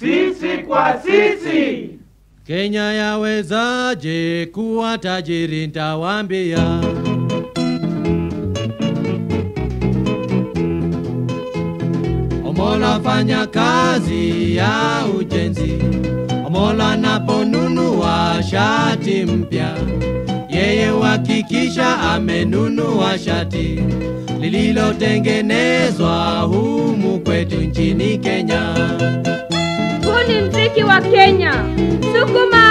sisi kwa sisi. Kenya yawezaje kuwa tajiri? Ntawaambia. Omola fanya kazi ya ujenzi, Omola anaponunua shati mpya, yeye uhakikisha amenunua shati lililotengenezwa humu kwetu nchini Kenya. Huu ni mziki wa Kenya. Sukuma!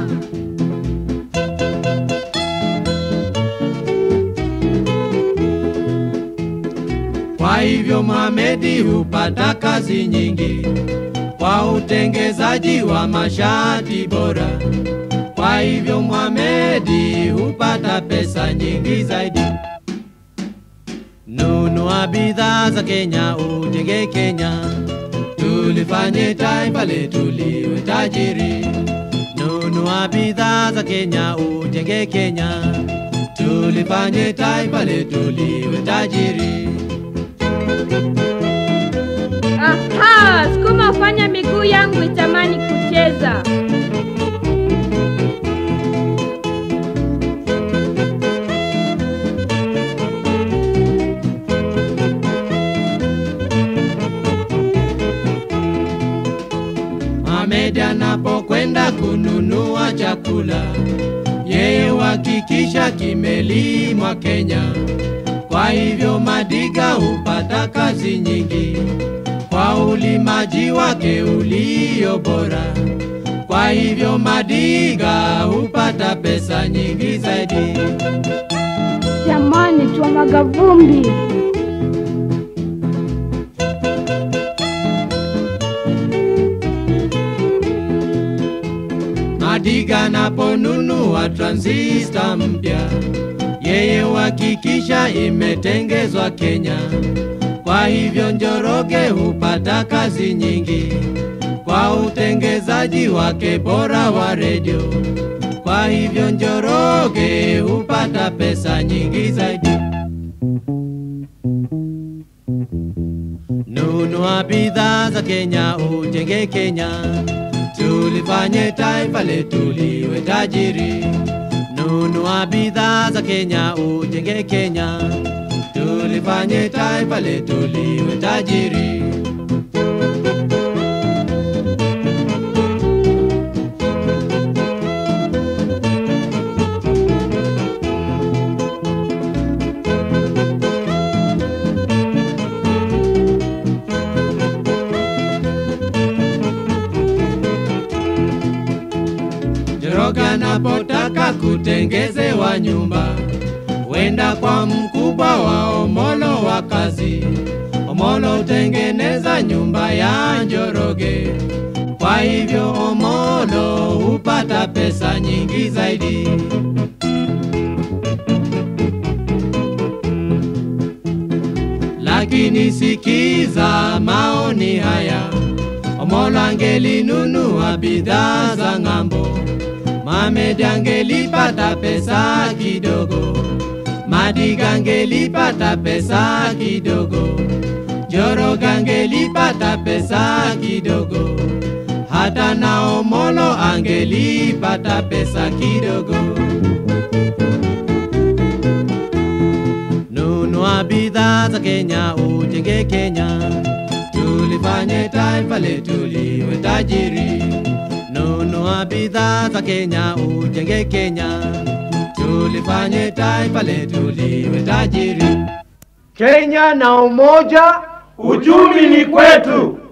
Kwa hivyo Mohamedi hupata kazi nyingi kwa utengezaji wa mashati bora. Kwa hivyo Mohamedi hupata pesa nyingi zaidi. Nunua bidhaa za Kenya, ujenge Kenya, tulifanye taifa letu liwe tajiri. Nunua bidhaa za Kenya, ujenge Kenya, tulifanye taifa letu liwe tajiri. Aha, sukuma ufanya miguu yangu itamani kucheza. Ahmed anapokwenda kununua chakula, yeye uhakikisha kimelimwa Kenya. Kwa hivyo Madiga hupata kazi nyingi kwa ulimaji wake ulio bora. Kwa hivyo Madiga hupata pesa nyingi zaidi. Jamani, twamwaga vumbi. Madiga anaponunua transista mpya, yeye uhakikisha imetengezwa Kenya. Kwa hivyo Njoroge hupata kazi nyingi kwa utengezaji wake bora wa redio. Kwa hivyo Njoroge hupata pesa nyingi zaidi. Nunua bidhaa za Kenya, ujenge Kenya, tulifanye taifa letu liwe tajiri. Nunua bidhaa za Kenya, ujenge Kenya, tulifanye taifa letu liwe tajiri. Njoroge anapotaka kutengezewa nyumba, wenda kwa mkubwa wa Omolo wa kazi. Omolo hutengeneza nyumba ya Njoroge, kwa hivyo Omolo hupata pesa nyingi zaidi. Lakini sikiza maoni haya, Omolo angelinunua bidhaa za ng'ambo, Mohamed angelipata pesa kidogo, Madiga angelipata pesa kidogo, Njoroge angelipata pesa kidogo, hata na Omolo angelipata pesa kidogo. Nunua bidhaa za Kenya, ujenge Kenya, tulifanye taifa letu liwe tajiri. Nunua bidhaa za Kenya, ujenge Kenya, tulifanye taifa letu liwe tajiri. Kenya na umoja, uchumi ni kwetu.